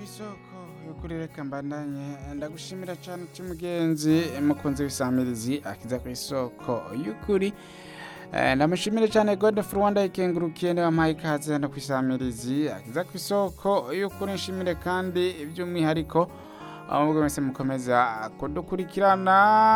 kw'isoko y'ukuri reka mbandanye ndagushimira cyane uti mugenzi mukunzi w'isamirizi akiza kw'isoko y'ukuri Eh, ndamushimire cyane Godfrey Rwanda ikengurukiye niwe wampaye ikaze hano kw'isamirizi akiza kw'isoko y'ukuri nshimire kandi by'umwihariko ahubwo mwese mukomeza kudukurikirana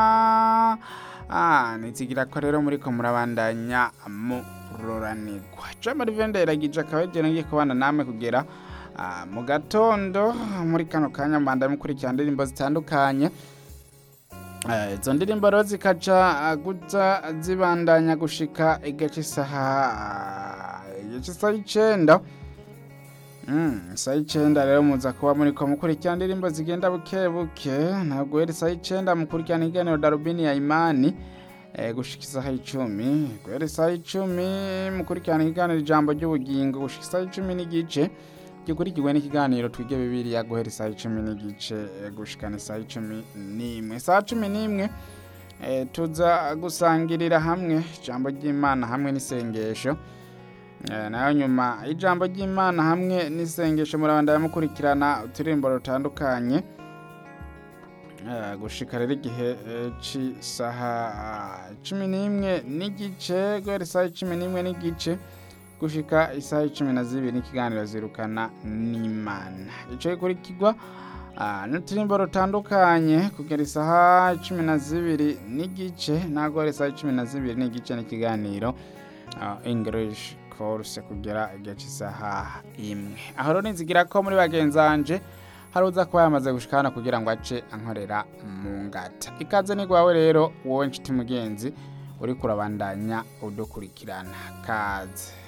ah, nizigira ko rero muriko murabandanya muroranirwa Jamari Vendera gije akaba yagera ngiye kubana namwe kugera ah, mu gatondo muri kano kanya mbanda mukurikirana indirimbo zitandukanye Eh, izo ndirimbo rero zikaca guza zibandanya gushika igice isaha igice isaha icenda Mm, isaha icenda rero muza kuba muriko mukurikirana indirimbo zigenda buke buke ntabwo guhera isaha icenda mukurikirana ikiganiro darubini ya imani eh, gushika isaha icumi guhera isaha icumi mukurikirana ikiganiro ijambo ry'ubugingo gushika isaha icumi n'igice gikurikirwe n'ikiganiro twige bibiriya guhera isaha icumi n'igice eh, gushikana isaha icumi n'imwe isaha cumi n'imwe eh, tuza gusangirira hamwe ijambo ry'imana hamwe n'isengesho Eh, nayo nyuma y'ijambo ry'imana hamwe n'isengesho murabandanya mukurikirana uturirimbo rutandukanye Eh, gushika rero igihe eh, c'isaha ah, cumi n'imwe n'igice guhera isaha cumi n'imwe n'igice gushika isaha cumi na zibiri n'ikiganiro zirukana n'imana ico gikurikirwa ah, n'uturirimbo rutandukanye kugera isaha cumi na zibiri n'igice naho guhera isaha cumi na zibiri n'igice n'ikiganiro ah, english course kugera igihe cy'isaha imwe aho rero nizigira ko muri bagenzanje hari uza kuba yamaze gushika hano kugira ngo ace ankorera mu ngata ikaze ni gwawe rero wowe nshuti mugenzi uriko urabandanya udukurikirana kaze